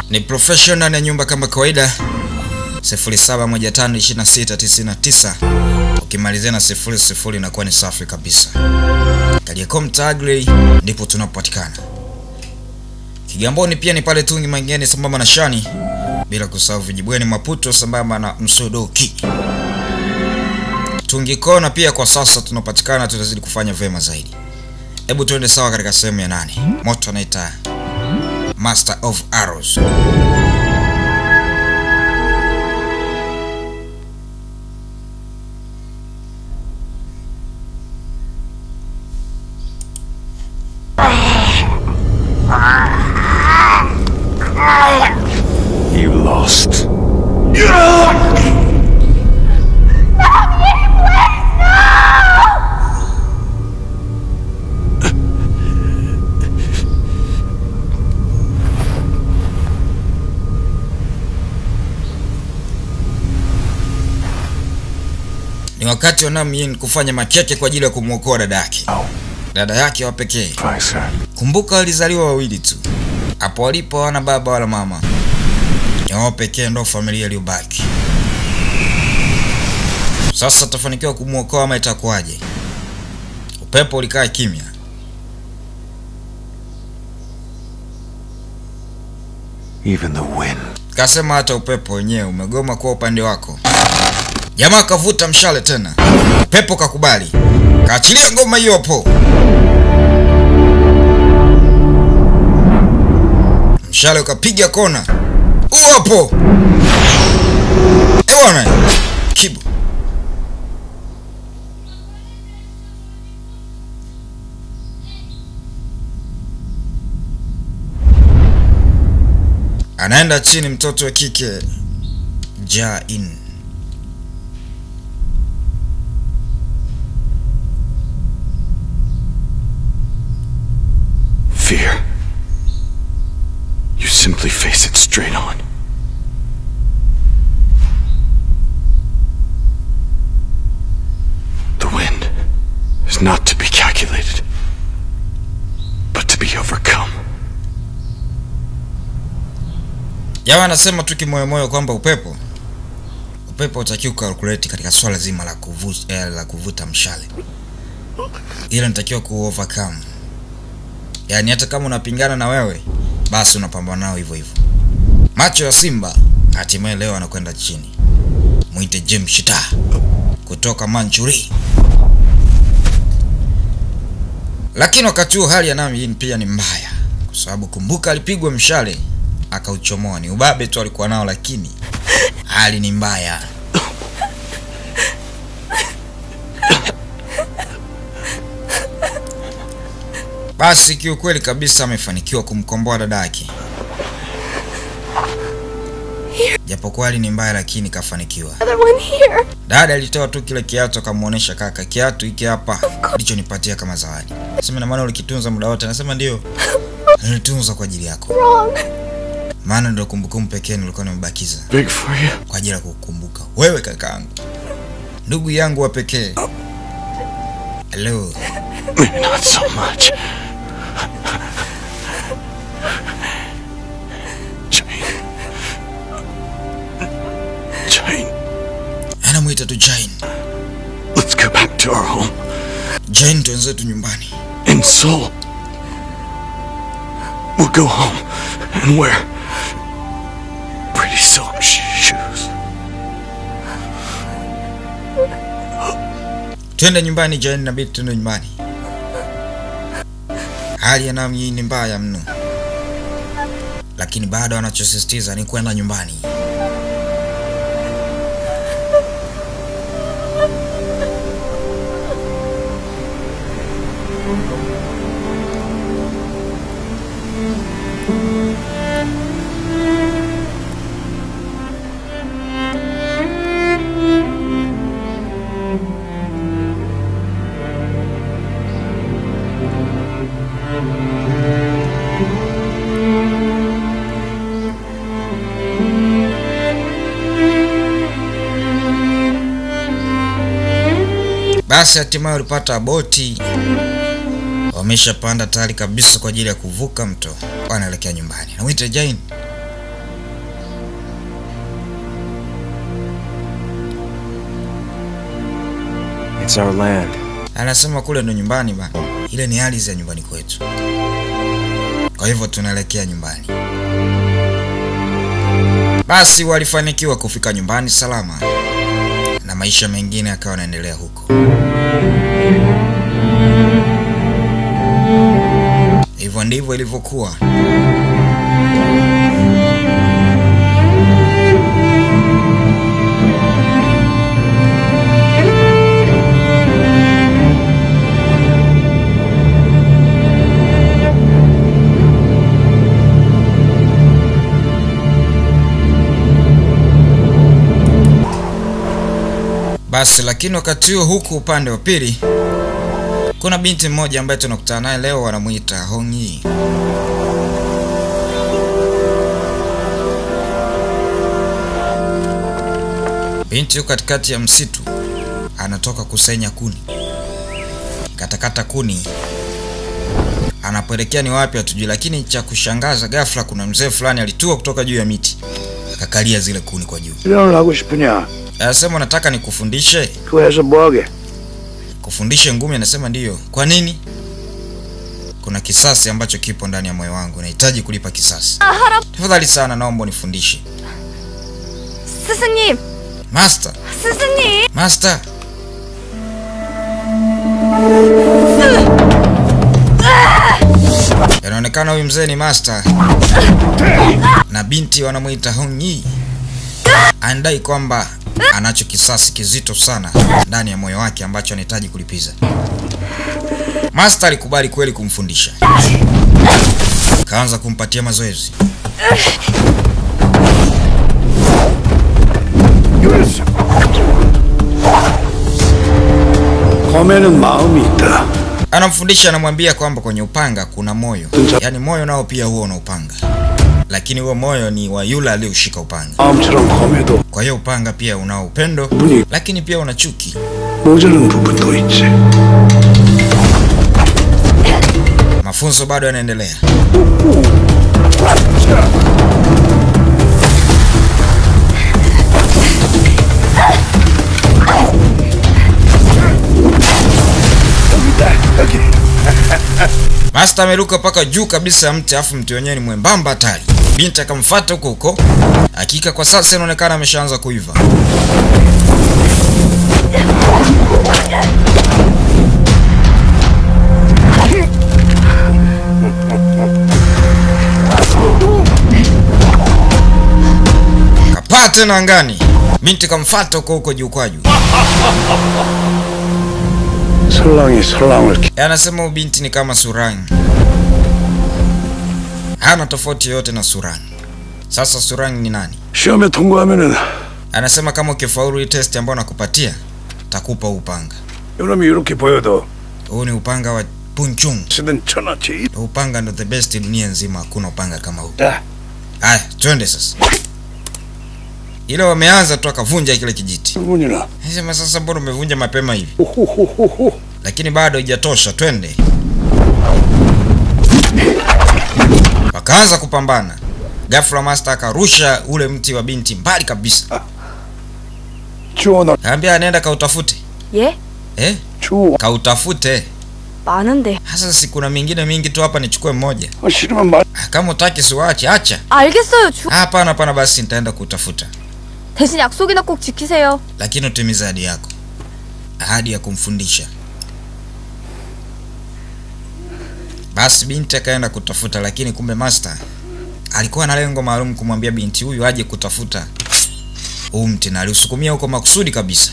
Ni professional ndani ya nyumba kama kawaida 07152699 ukimalizia na 00 inakuwa ni safi kabisa. Kariakoo Mtaagre ndipo tunapopatikana. Kigamboni pia ni pale Tungi Mangeni sambamba na Shani, bila kusahau Vijibweni Maputo sambamba na Msodoki. Tungi Kona pia kwa sasa tunapatikana, tutazidi kufanya vyema zaidi. Hebu tuende sawa katika sehemu ya nane. Moto anaita Master of Arrows. You lost. Ni wakati wa Namyin kufanya makeke kwa ajili ya kumwokoa dada yake, dada yake wa pekee. Faisal. Kumbuka walizaliwa wawili tu, hapo walipo hawana baba wala mama, ni wao pekee ndo familia iliyobaki. Sasa tutafanikiwa kumwokoa ama itakuwaje? Upepo ulikaa kimya. Even the wind. Kasema hata upepo wenyewe umegoma kuwa upande wako. Jamaa kavuta mshale tena, pepo kakubali, kaachilia ngoma hiyo hapo. Mshale ukapiga kona, huo hapo. Eh bwana, kibu anaenda chini, mtoto wa kike Jain. Fear. You simply face it straight on. The wind is not to be calculated, but to be overcome. Jamaa anasema tu kimoyomoyo kwamba upepo upepo utakiwa kukalkuleti katika swala zima la kuvuta, eh, la kuvuta mshale, ila nitakiwa ku overcome. Yaani hata kama unapingana na wewe, basi unapambana nao hivyo hivyo. Macho ya simba hatimaye leo anakwenda chini. Mwite Jim Shita kutoka Manchuri. Lakini wakati huo hali ya Nami pia ni mbaya, kwa sababu kumbuka, alipigwa mshale akauchomoa. Ni ubabe tu alikuwa nao, lakini hali ni mbaya. Basi kiukweli kabisa amefanikiwa kumkomboa dada yake, japokuwa hali ni mbaya, lakini kafanikiwa. Another one here. Dada alitoa tu kile kiatu akamwonyesha kaka, kiatu hiki hapa ndichonipatia kama zawadi. Sema na maana ulikitunza muda wote? Anasema ndio, nilitunza kwa ajili yako, Wrong. maana ndio kumbukumbu pekee nilikuwa nimebakiza Big for you. kwa ajili ya kukumbuka wewe, kakaangu, ndugu yangu wa pekee. Hello, Maybe not so much. Jane. Jane, anamwita tu Jane. let's go back to our home Jane, twenzetu nyumbani. in Seoul. We'll go home and wear pretty silk sh- shoes. Twende nyumbani Jane, inabidi twende nyumbani. Hali ya Nami ni mbaya mno, lakini bado anachosisitiza ni kwenda nyumbani. Basi hatimaye walipata boti, wameshapanda tayari kabisa kwa ajili ya kuvuka mto, wanaelekea nyumbani. Namwita Jane, It's our land. Anasema kule ndo nyumbani ba, ile ni ardhi ya nyumbani kwetu, kwa hivyo tunaelekea nyumbani. Basi walifanikiwa kufika nyumbani salama na maisha mengine yakawa yanaendelea huko. Hivyo ndivyo ilivyokuwa. Basi lakini wakati huo huku upande wa pili kuna binti mmoja ambaye tunakutana naye leo, wanamuita Hongyi. Binti yuko katikati ya msitu, anatoka kusenya kuni, katakata kuni, anapoelekea ni wapi hatujui, lakini cha kushangaza, ghafla kuna mzee fulani alitua kutoka juu ya miti akakalia zile kuni kwa juu. 수련을 하고 싶으냐? Anasema nataka nikufundishe 그거 해서 뭐하게? kufundishe ngumi. Anasema ndiyo. Kwa nini? Kuna kisasi ambacho kipo ndani ya moyo wangu, nahitaji kulipa kisasi. Tafadhali sana, naomba unifundishe. 스승님, Master, 스승님. master. Inaonekana huyu mzee ni master na binti wanamuita Hongyi. Anadai kwamba anacho kisasi kizito sana ndani ya moyo wake ambacho anahitaji kulipiza. Master alikubali kweli kumfundisha, kaanza kumpatia mazoezi. 검에는 마음이 있다. Anamfundisha, anamwambia kwamba kwenye upanga kuna moyo, yaani moyo nao pia huwa una upanga, lakini huo moyo ni wa yule aliyeushika upanga. 마음처럼 검에도 Kwa hiyo upanga pia unao upendo, 분이 lakini pia una chuki. 모자른 부분도 있지. Mafunzo bado yanaendelea. 여기 Master ameruka mpaka juu kabisa ya mti, afu mti wenyewe ni mwembamba hatari. Binti akamfuata huko huko. Hakika kwa sasa inaonekana ameshaanza kuiva. Kapaa tena angani. Binti kamfuata huko huko juu kwa juu. 설랑이 설랑을 기- Anasema huyu binti ni kama Surang, hana tofauti yoyote na Surang. Sasa Surang ni nani? 시험에 통과하면은 Anasema kama ukifaulu hii test ambayo nakupatia, takupa huu upanga. 이놈이 이렇게 보여도 Huu ni upanga wa Punchung. 쓰던 천하지. Huu upanga ndo the best dunia nzima, hakuna upanga kama huu. 자, Haya, twende sasa. Ile wameanza tu akavunja kile kijiti. 문이나. Anasema sasa, mbona umevunja mapema hivi? 호호호호호. Lakini bado haijatosha, twende. Wakaanza kupambana. Ghafla master akarusha ule mti wa binti mbali kabisa. 주워놔. Kaambia anaenda kautafute. 예? Eh? 주워. Kautafute. 많은데. Hasa si kuna mingine mingi tu hapa nichukue mmoja. 아, 싫으면 말. Ah, Kama utaki siwache, acha. 알겠어요. 주... Ah, Hapana, hapana, basi nitaenda kutafuta, 대신 약속이나 꼭 지키세요. lakini utimize ahadi yako, ahadi ya kumfundisha. Basi binti akaenda kutafuta, lakini kumbe master alikuwa na lengo maalum kumwambia binti huyu aje kutafuta huu mti, na aliusukumia huko makusudi kabisa.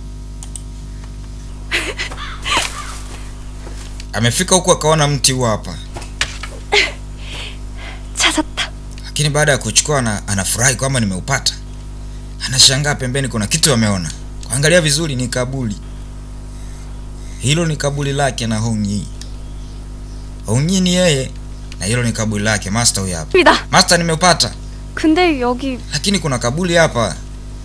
Amefika huku akaona mti huu hapa, 찾았다. lakini baada ya kuchukua ana, anafurahi kwamba nimeupata. Anashangaa pembeni kuna kitu ameona. Kuangalia vizuri ni kaburi. Hilo ni kaburi lake na Hongyi. Hongyi ni yeye na hilo ni kaburi lake. Master huyu hapa. 입니다. Master nimeupata. 근데 여기 Lakini kuna kaburi hapa.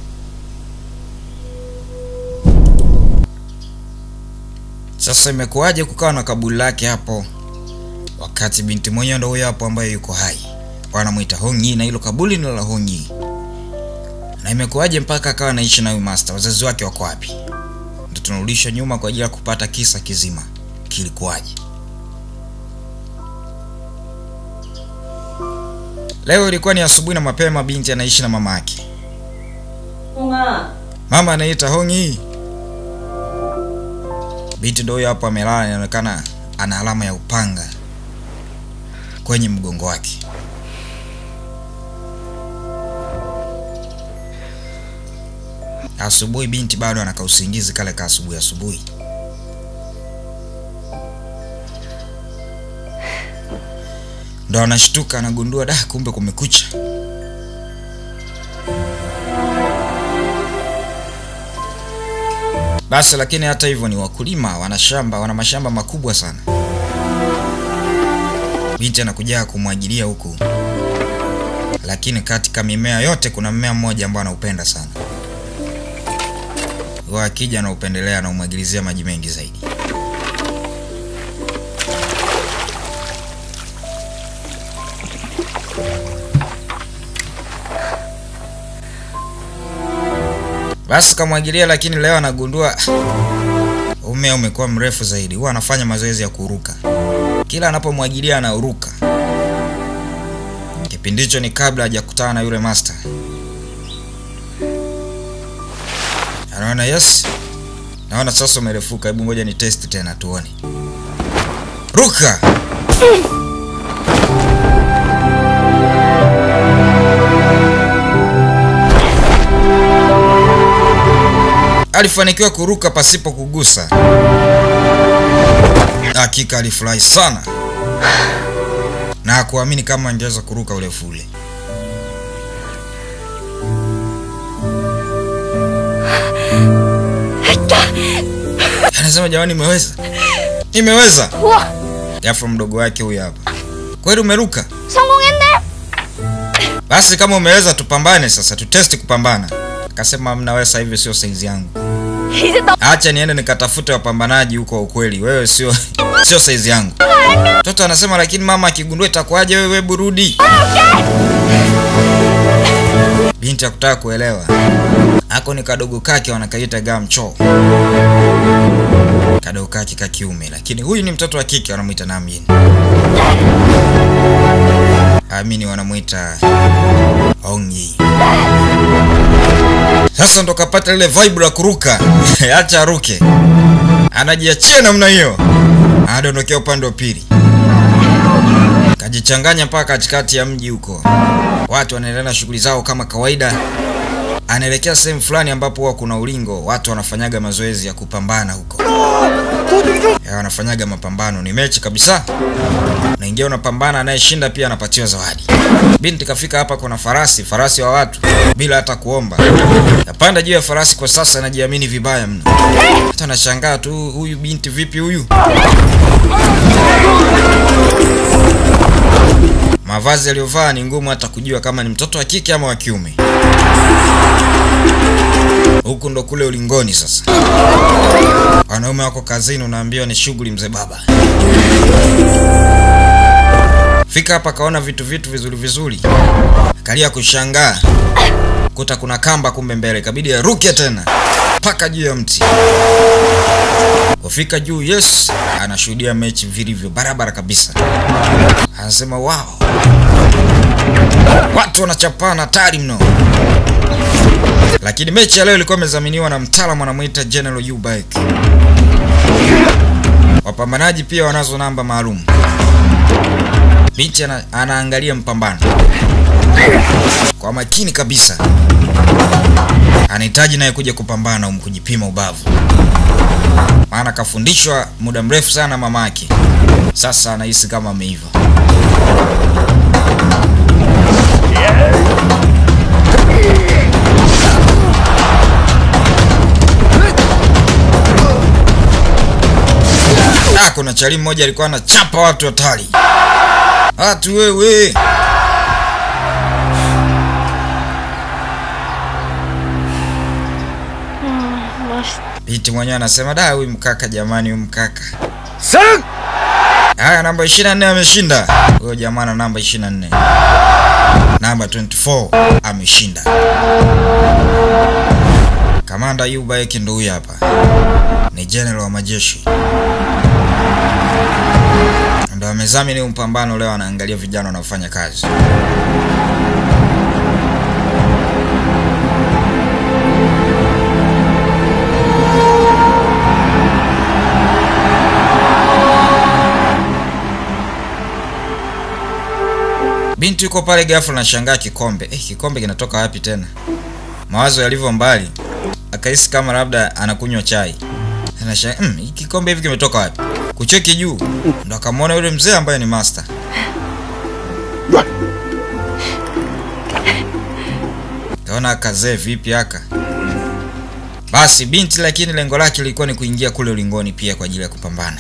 Sasa imekuwaje kukawa na kaburi lake hapo wakati binti mwenyewe ndo huyo hapo ambaye yuko hai? Wanamwita Hongyi na hilo kaburi ni la Hongyi. Na imekuwaje mpaka akawa anaishi na huyu master? Wazazi wake wako wapi? Ndio tunarudisha nyuma kwa ajili ya kupata kisa kizima kilikuwaje. Leo ilikuwa ni asubuhi na mapema, binti anaishi na mama yake. 홍아, Mama anaita Hongi. Binti ndio huyo hapo amelala, inaonekana ana alama ya upanga kwenye mgongo wake. Asubuhi binti bado anaka usingizi kale ka asubuhi asubuhi. Ndo anashtuka anagundua, da, kumbe kumekucha. Basi lakini hata hivyo ni wakulima, wana shamba, wana mashamba makubwa sana. Binti anakuja kumwagilia huku, lakini katika mimea yote kuna mmea mmoja ambao anaupenda sana. Huwa akija anaupendelea, anaumwagilizia maji mengi zaidi. Basi kamwagilia, lakini leo anagundua "Ah, mmea umekuwa mrefu zaidi. Huwa anafanya mazoezi ya kuruka, kila anapomwagilia anauruka. Kipindi hicho ni kabla hajakutana na yule master. Anaona yes, naona sasa umerefuka. Hebu ngoja ni test tena tuone. Ruka! Alifanikiwa kuruka pasipo kugusa. Hakika alifurahi sana na hakuamini kama angeweza kuruka urefu ule. Anasema jamani, nimeweza, nimeweza. 우와! Ghafla mdogo wake huyu hapa, kweli umeruka? 성공했네! Basi kama umeweza, tupambane sasa, tutesti kupambana. Akasema mna wewe, sasa hivi sio saizi yangu, 이제 너 acha niende nikatafute wapambanaji huko wa ukweli. Wewe sio sio saizi yangu. Mtoto anasema lakini mama akigundua itakuwaje? Wewe wewe burudi. Binti hakutaka kuelewa. Ako ni kadogo kake wanakaita gamcho. Kadogo kake ka kiume, lakini huyu ni mtoto wa kike wanamuita Namjin. Amini wanamuita Ongi. Sasa ndo kapata lile vibe la kuruka. Acha aruke. Anajiachia namna hiyo. Anadondokea upande wa pili. Kajichanganya mpaka katikati ya mji huko. Watu wanaendelea na shughuli zao kama kawaida. Anaelekea sehemu fulani ambapo huwa kuna ulingo, watu wanafanyaga mazoezi ya kupambana huko. Ya, wanafanyaga mapambano, ni mechi kabisa. Naingia unapambana, anayeshinda pia anapatiwa zawadi. Binti kafika hapa, kuna farasi, farasi wa watu, bila hata kuomba. Napanda juu ya farasi kwa sasa, anajiamini vibaya mno. Hata nashangaa tu, huyu binti vipi huyu? Mavazi aliyovaa ni ngumu hata kujua kama ni mtoto wa kike ama wa kiume. Huku ndo kule ulingoni sasa. Wanaume wako kazini, unaambiwa ni shughuli mzee baba. Fika hapa kaona vitu vitu vizuri vizuri, akalia kushangaa kuta kuna kamba kumbe mbele, ikabidi aruke tena mpaka juu ya mti. Kufika juu, yes, anashuhudia mechi vilivyo barabara kabisa. Anasema wow, watu wanachapana hatari mno. Lakini mechi ya leo ilikuwa imezaminiwa na mtaalamu anamuita General Eubank. Wapambanaji pia wanazo namba maalum. Binti ana, anaangalia mpambano kwa makini kabisa. Anahitaji naye kuja kupambana um kujipima ubavu, maana kafundishwa muda mrefu sana mama yake. Sasa anahisi kama ameiva. Ah, kuna chali mmoja alikuwa anachapa watu hatari. Watu wewe. Binti mwenyewe anasema da, huyu mkaka jamani, huyu mkaka. Sang! Haya, namba 24 ameshinda. Huyo jamaa na namba 24. Namba 24 ameshinda. Kamanda Yubaeki ndo huyu hapa, ni general wa majeshi, ndo amezamini huu mpambano leo, anaangalia vijana wanaofanya kazi. Binti yuko pale ghafla anashangaa kikombe. Eh, kikombe kinatoka wapi tena? Mawazo yalivyo mbali, akahisi kama labda anakunywa chai. Anashangaa, mm, hiki kikombe hivi kimetoka wapi? Kucheki juu, ndo akamwona yule mzee ambaye ni master. Kaona kazee vipi aka. Basi binti lakini lengo lake lilikuwa ni kuingia kule ulingoni pia kwa ajili ya kupambana.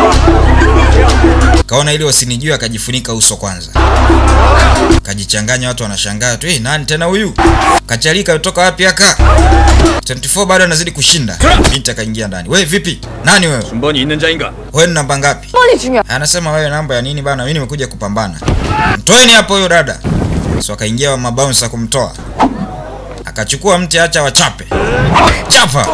Kaona ili wasinijue akajifunika uso kwanza. Kajichanganya watu wanashangaa tu, "Eh, nani tena huyu?" Kachalika kutoka wapi aka? 24 bado anazidi kushinda. Binti akaingia ndani. "Wewe vipi? Nani wewe? 군번이 있는 자인가? Wewe ni namba ngapi?" 번이 중요. Anasema wewe namba ya nini bana? Mimi nimekuja kupambana. Mtoeni hapo huyo dada. So akaingia wa mabouncer kumtoa. Akachukua mti acha wachape. Chapa.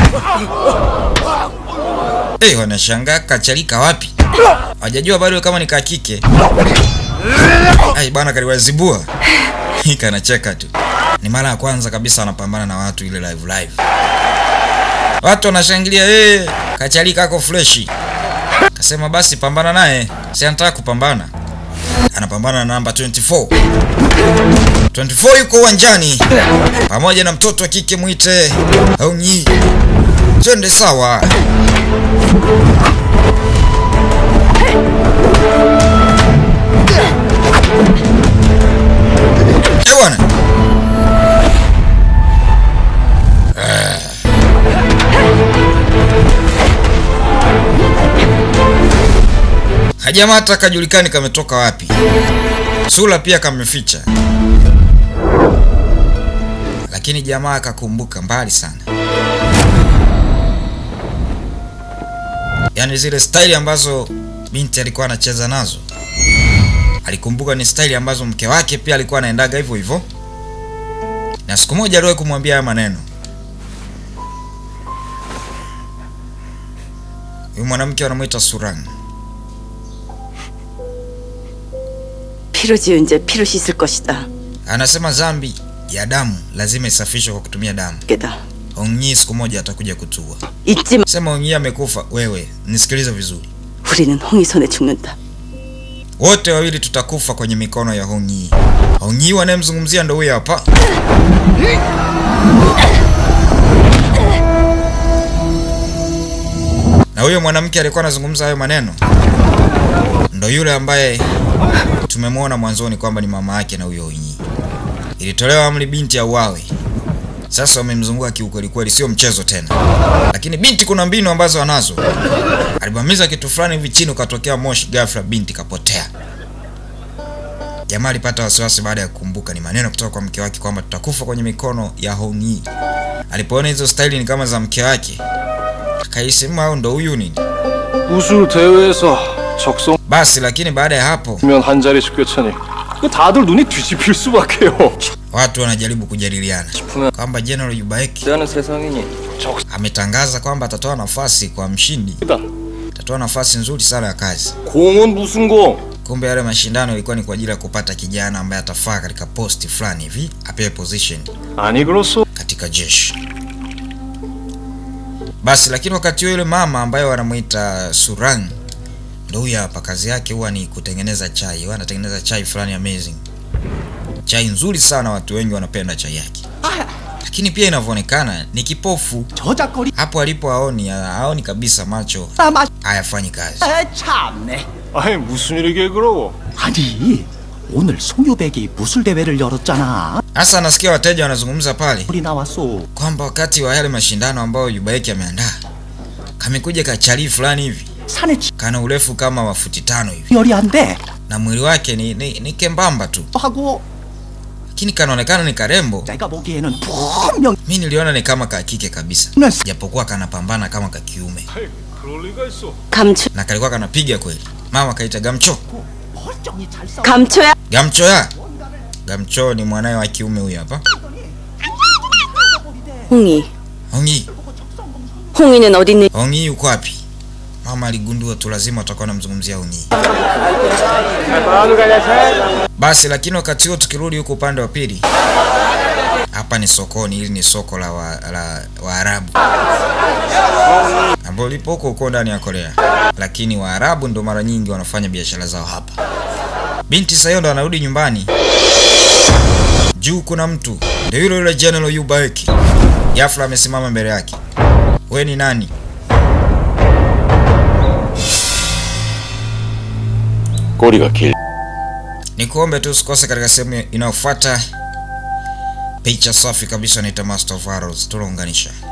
Eh, wanashangaa kachalika wapi? Hawajajua bado kama ni kakike. Ai bana kaliwazibua. Hika anacheka tu. Ni mara ya kwanza kabisa anapambana na watu ile live live. Watu wanashangilia, eh, kachalika ako freshi. Kasema basi pambana naye, si anataka kupambana. Anapambana na namba 24. 24 yuko uwanjani pamoja na mtoto wa kike mwite Aunyi. Twende sawa. Eh bwana. Hajamaa hata kajulikani kametoka wapi. Sura pia kameficha. Lakini jamaa akakumbuka mbali sana. Yaani zile staili ambazo binti alikuwa anacheza nazo. Alikumbuka ni staili ambazo mke wake pia alikuwa anaendaga hivyo hivyo. Na siku moja aliwahi kumwambia haya maneno. Huyu mwanamke wanamuita Surang. 피로 지은 죄 피로 씻을 것이다. Anasema dhambi ya damu lazima isafishwe kwa kutumia damu. 깨다. Onyi siku moja atakuja kutua. 잊지 마. Sema Onyi amekufa. Wewe nisikilize vizuri, 우리는 홍이 손에 죽는다. wote wawili tutakufa kwenye mikono ya Onyi. Onyi wanayemzungumzia ndo huyo hapa. Na huyo mwanamke alikuwa anazungumza hayo maneno ndo yule ambaye tumemwona mwanzoni kwamba ni mama yake na huyo Onyi. Ilitolewa amri binti auawe. Sasa wamemzunguka kiukweli kweli, sio mchezo tena. Lakini binti kuna mbinu ambazo anazo. Alibamiza kitu fulani hivi chini, ukatokea moshi, ghafla binti kapotea. Jamaa alipata wasiwasi baada ya kukumbuka ni maneno kutoka kwa mke wake kwamba tutakufa kwenye mikono ya Hongyi. Alipoona hizo staili ni kama za mke wake, akahisi "Mm, au ndo huyu nini. 우수 대회에서 적성면 Basi lakini baada ya hapo 한 자리씩 꿰차니 그 다들 눈이 뒤집힐 수밖에요. watu wanajaribu kujadiliana kwamba General Yubaeki 하는 세상이니 ametangaza kwamba atatoa nafasi kwa mshindi, 적이다. atatoa nafasi nzuri sana ya kazi. 공은 무슨 공? Kumbe yale mashindano ilikuwa ni kwa ajili ya kupata kijana ambaye atafaa katika posti fulani hivi, apewe position 아니 그렇소. katika jeshi. Basi lakini wakati huo yule mama ambaye wanamuita Surang ndo huyu hapa, kazi yake huwa ni kutengeneza chai. Huwa anatengeneza chai fulani amazing, chai nzuri sana, watu wengi wanapenda chai yake, lakini pia inavyoonekana ni kipofu. 저작거리 Hapo alipo haoni, haoni kabisa, macho 아 hayafanyi kazi. 참네 아니 무슨 일이 개그러워? 아니 오늘 송유백이 무술 대회를 열었잖아 Hasa anasikia wateja wanazungumza pale 우리 나왔어 kwamba wakati wa yale mashindano ambayo Yubaeki ameandaa kamekuja kachalii fulani hivi 산에 kana urefu kama wa futi tano hivi 열이 안돼 na mwili wake ni, ni, ni kembamba tu, 하고 lakini kanaonekana ni karembo. 내가 보기에는 분명 Mi niliona ni kama kakike kabisa, 는 japokuwa kanapambana kama kakiume 그럴 리가 있어. 감초 na kalikuwa kanapiga kweli. Mama kaita Gamcho, 멀쩡히 잘 싸워 감초야. Gamcho ya Gamcho ni mwanawe wa kiume huyu hapa. 홍이 Hongi, 홍이는 어디 있는? Hongi yuko wapi? Mama aligundua tu lazima watakuwa namzungumzia Hongi. Basi lakini wakati huo tukirudi huko upande wa pili, hapa ni sokoni. Hili ni soko la wa, la Waarabu ambao lipo huko huko ndani ya Korea, lakini Waarabu ndo mara nyingi wanafanya biashara zao hapa. Binti Sayo ndo anarudi nyumbani, juu kuna mtu ndio yule yule General Yu Baeki. Ghafla amesimama mbele yake. We ni nani? 꼬리가 길. Nikuombe tu usikose katika sehemu inayofuata. Picha safi kabisa naita Master of Arrows, tunaunganisha.